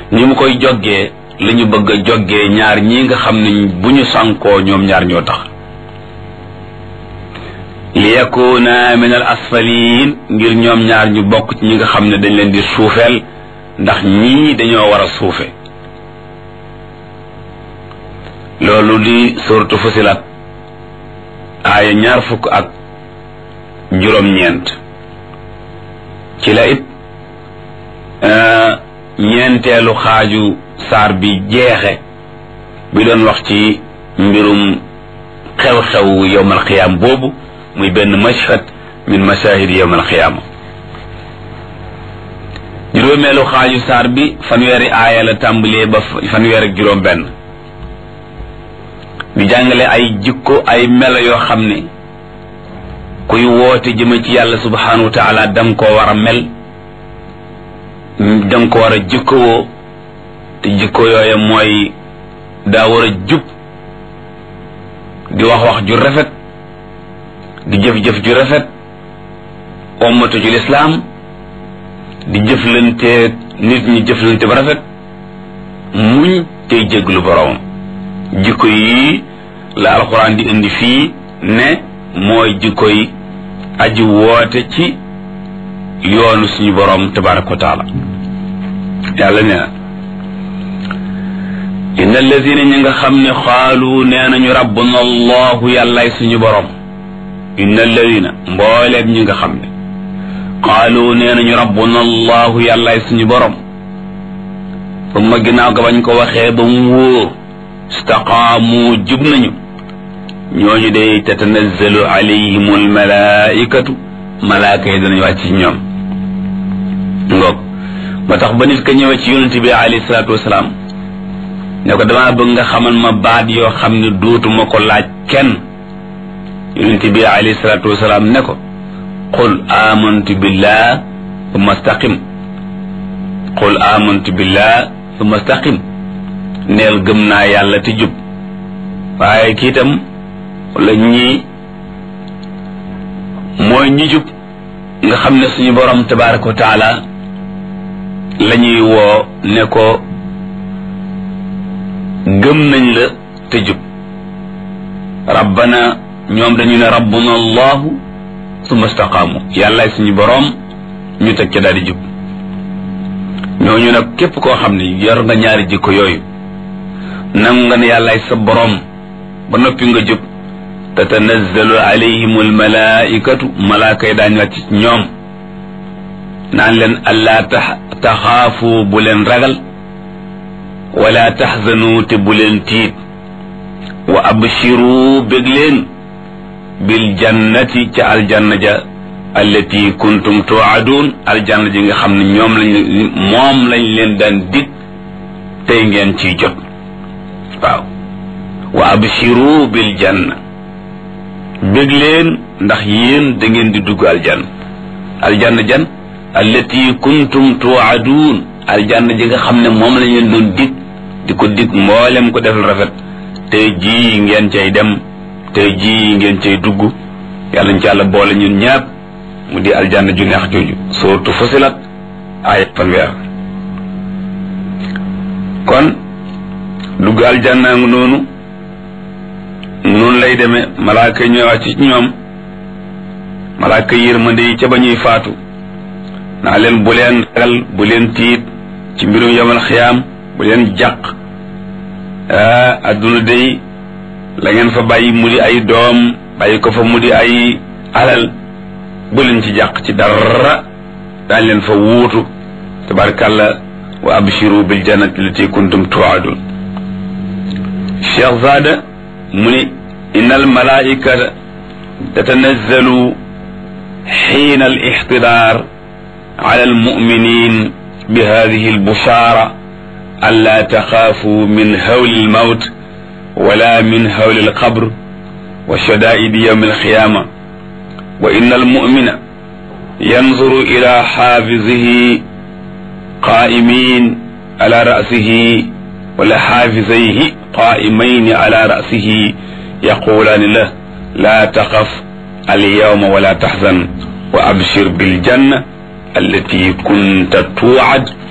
ni mu koy joggee la ñu bëgg a joggee ñaar ñi nga xam ne bu ñu sànkoo ñoom ñaar ñoo tax li yakuna min al asfalin ngir ñoom ñaar ñu bokk ci ñi nga xam ne dañ leen di suufeel ndax ñii dañoo war a suufe loolu di suratu fusilat aaya ñaar fukk ak juróom-ñeent ci la it ñeenteelu xaaju saar bi jeexe bi doon wax ci mbirum xew-xew yowmal xiyaam boobu muy benn mashhad min mashahid yowmal xiyaama juróomeelu xaaju saar bi fanweeri aaya la tàmbalee ba fanweer ak juróom benn di jàngale ay jikko ay melo yoo xam ne kuy woote jëme ci yàlla subhanahu wa taala danga koo war a mel danga ko war a jikkowoo te jikko yooye mooy daa war a jub di wax wax ju rafet di jëf-jëf ju rafet ommatu ci lislaam di jëflante nit ñi jëflante ba rafet muñ tey jéglu boroomam jikko yi la alxuraan di indi fii ne mooy jikko yi aji woote ci yoonu suñu boroom tabaraka wa taala yàlla nee na inna alladina ñi nga xam ne xaalu nee nañu rabbuna allahu yàllaay suñu boroom inna alladina mbooleem ñi nga xam ne xaalu nee nañu rabbuna allahu yàllaay suñu boroom fa ma ginnaaw ga bañ ko waxee ba mu wóor istaqaamu jub nañu ñooñu day tatanazzalu alayhim almalaikatu malaaka yi danañu wàcc ci ñoom ngoog ba tax ba nit ka ñëwee ci yonente bi alayhi salaatu wasalaam ne ko damaa bëgg nga xamal ma baat yoo xam ne dootuma ko laaj kenn yonente bi alayhi salaatu wasalaam ne ko qul amantu billah thumma staqim qul amantu billah thumma staqim neel gëm naa yàlla te jub waaye kii itam wala ñii mooy ñi jub nga xam ne suñu borom tabaraka wa taala la ñuy woo ne ko gëm nañ la te jub rabbana ñoom dañu ne rabbuna allahu summa staqaamu yàllaay suñu borom ñu teg ca daal di jub ñooñu nag képp koo xam ne yor nga ñaari jikko yooyu nangu nga ne yàllaay sa borom ba noppi nga jub tatanazzalu alayhim almalaikatu malaaka yi daañu wàcc ci ñoom naan leen allaa taxaafu bu leen ragal wala taxzanu te bu leen tiit wa abshiru bég leen bil jannati ca aljanna ja allati kuntum tuadun aljanna ji nga xam ne ñoom lañ moom lañ leen daan dig tey ngeen ciy jot waaw wa abshiru bil janna bég leen ndax yéen da ngeen di dugg aljanna aljanna jan allati kuntum tuadun aljanna ji nga xam ne moom lañ leen doon dig di ko dig mboolem ko defal rafet tey jii ngeen cay dem tey jii ngeen cay dugg yàlla ñu ci yàlla boole ñun ñaap mu di aljanna ju neex jooju suratu fusilat ay fanweer kon dugg aljanna ngu noonu noonu lay demee malaaka yi ñëwaat ci ñoom malaaka yërmande yi ca ba ñuy faatu naa leen bu leen ragal bu leen tiit ci mbirum yamal xiyaam bu leen jàq adduna day la ngeen fa bàyyi mu di ay doom bàyyi ko fa mu di ay alal bu leen ci jàq ci dara daañ leen fa wuutu tabarkàlla wa abshiru bil jannati lati kuntum tuadun cheikh zada mu ni inna al malaikata tatanazzalu xiina al ixtidaar ala al muminin bi hadihi al bushara an la taxaafu min hawli al mawt wala min hawli al qabr wa shadaidi yawm al qiyama wa inna al mumina yanzuru ila xaafizihi qaa'imin ala ra'sihi wala xaafizayhi qaa'imayni ala ra'sihi yaqulaani la laa taxaf alyawma wala taxzan wa abshir biljanna allati kunta tuucad